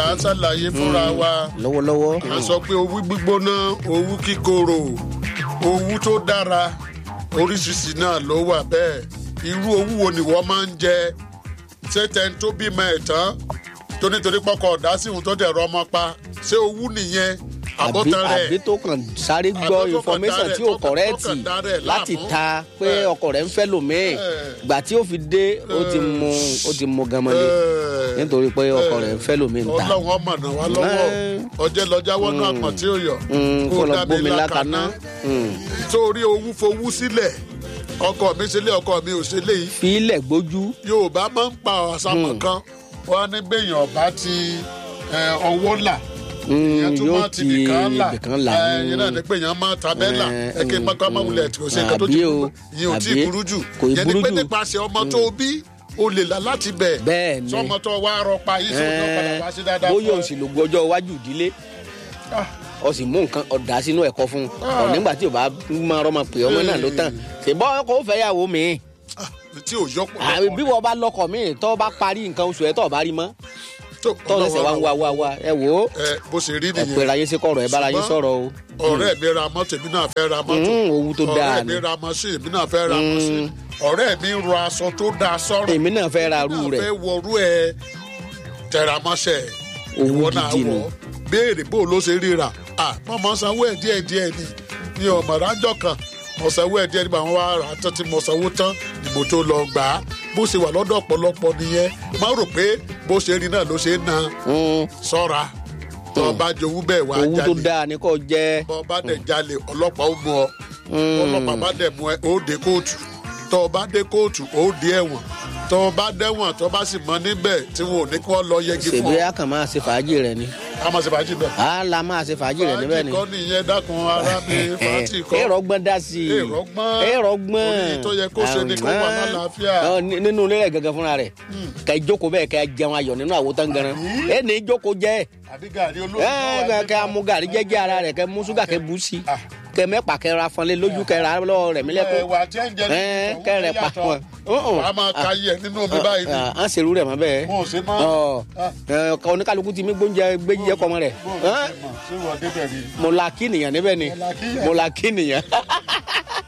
à ń ṣàlàyé fúnra wa lọ́wọ́lọ́wọ́ a sọ pé owú gbígbóná owú kíkorò owú tó dára oríṣiríṣi náà ló wà bẹ́ẹ̀ irú owú wo ni wọ́n máa ń jẹ ṣé tẹni tó bímọ ẹ̀ tán tó nítorí pọkọ ọ̀dá sí òun tó dẹ̀ rọ ọmọ pa ṣé owú nìyẹn àbí àbótan rẹ̀ àbí tó kàn sáré gbọ́ Àbí tó kàn information dá rẹ̀- tí ò tó kàn- tó kọ̀rẹ́ẹ̀tì kàn dá rẹ̀ láti láàmú. ta pé Eh. ọkọ rẹ̀ ń fẹ́ lòmíì Eh. gbà tí ó fi dé ó ti mu ó ti mu gamale nítorí pé ọkọ rẹ̀ ń fẹ́ lòmíì ń ta ọlọ́run ọmọ náà wá lọ́wọ́ Eh. ọjẹ́ lọ́jà wọnú àpọ̀n tí ó yọ Mm, kó lọ dá mi gbómi lákaná Mm. sórí owú fowú sílẹ̀ ọkọ mi ṣe lé ọkọ mi ò ṣe lé yìí fi ilẹ̀ gbójú yorùbá máa ń pa àṣàmọ̀ kan wọn á ní bẹ́yìn ọ̀bá ti eh, ọwọ́ là Mm, ìyẹn tún yóò máa ti ti bìkan là ibìkan là ẹyin náà ní pé èèyàn máa tabẹ́là Eh, ẹ̀kẹ́ mm, mọ́kọ́ máwulẹ̀ tí kò ṣe nǹkan tó àbí ti o, burú ìyẹn ò tí ì àbí burú jù kò ì yẹn ni burú pé jù. nípasẹ̀ ọmọ tó bí o lè là láti bẹ̀ Bẹ́ẹ̀ ni. sọmọ tó wá rọpa yìí sọmọ padà wá sí dáadáa bóyá fún òun ẹ. sì lò gbọ́jọ́ iwájú ìdílé Ah, ọ sì mú nǹkan ọ̀dà sínú ẹ̀kọ́ fún un Ah. ọ̀ nígbà tí ò bá máa rọ́mọ pé ọmọ náà ló tán ṣèbọ́ kò fẹ́ yàwó mi ah, tí ò yọ pọ̀ àbí bí wọ́n bá lọ́kọ̀ mi tó bá parí nǹkan oṣù ẹ̀ tó bá rí mọ́ tó lẹ́sẹ̀ wá ń wá wá wá ẹ wò ó ẹ bó ṣe rí ẹ nìyẹn pera yín sí kọ̀rọ̀ ẹ bára yín Ṣùgbọ́n sọ̀rọ̀ o. ọ̀rẹ́ mi ra mọ́tò èmi náà fẹ́ ra mọ́tò Mm, owó tó dáa ọ̀rẹ́ ni. mi ra mọ́sìn èmi náà fẹ́ ra mọ́sìn ọ̀rẹ́ mi rọ aṣọ tó dáa sọ́rọ̀ èmi náà fẹ́ ra arú náà rẹ̀ fẹ́ wọrú ẹ tẹramọ́sẹ̀ Owó ìwọ náà gidi wọ̀ ni. béèrè bó ló ṣe ríra ah mọ̀mọ́ sanwó ẹ̀ díẹ̀ díẹ̀ ni mi ò mọ̀ rájọ́ kan mo sanwó ẹ̀ díẹ̀ nígbà wọn wá rà á tán tí mo sanwó tán ni mo tó lọ gbà á bó ṣe wà lọ́dọ̀ ọ̀pọ̀lọpọ̀ nìyẹn má rò pé bó ṣe rí náà ló ṣe ń na Mm, sọ́ra tó o bá jowú bẹ́ẹ̀ wá owó tó jalè dáa ni kò jẹ́ bọ́ ọ bá dẹ̀ jalè ọlọ́pàá ó mú ọ ọlọ́pàá bá dẹ̀ mú ẹ ó dé kóòtù tọ́ ọ bá dé kóòtù ó dé ẹ̀wọ̀n tọ́ ọ bá dẹ́wọ̀n tọ́ ọ bá sì mọ níbẹ̀ tí wọn ò ní kí wọ́n lọ yẹgi fún ṣèbí ọ a kàn máa ṣe fàájì rẹ̀ ni a máa ṣe fàájì bẹ́ẹ̀. a la máa ṣe fàájì rẹ̀ níbẹ̀ ni. fàájì kọ́ nìyẹn dákun ara mi fàájì kọ́ èrò gbọ́n dá sí i Èrò gbọ́n. èrò gbọ́n Orí tó yẹ kó ṣe ni kó wà má làáfíà. Ọ, ní- nínú ilé rẹ̀ gangan fúnra rẹ̀ kẹ́ ẹ jókòó bẹ́ẹ̀ kẹ́ ẹ jẹun ayọ̀ nínú àwo tán ganan ẹ ní í jókòó jẹ́ àbí gàrí olóògùn ẹ náà wà kẹ́ nípa- kẹ́ amú gàrí jẹ́jẹ́ ara rẹ̀ kẹ́ mú ṣúgà kẹ́ bú sí Ah. kẹ́ mẹ́pà kẹ́ ra fọnlé lójú kẹ́ ra lọ́wọ́ rẹ̀ mílẹ̀kùn ẹ̀wà jẹ́ǹjẹ́ ẹ kẹ́ rẹ̀ pa wọn. wàá máa ka yẹ nínú omi báyìí ni à ń ṣerú rẹ̀ mọ́ bẹ́ẹ̀ wọn ò ṣe mọ́ ọ ẹ, kọ oníkálukú ti mí gbóúnjẹ gbéjíjẹ kọ́ mọ́ rẹ̀ bó o ṣe mọ̀ ṣé wọ́n débẹ̀ rí mo la kí nìyẹn níbẹ̀ ni Mo la kí yẹn. mo la kí nìyẹn.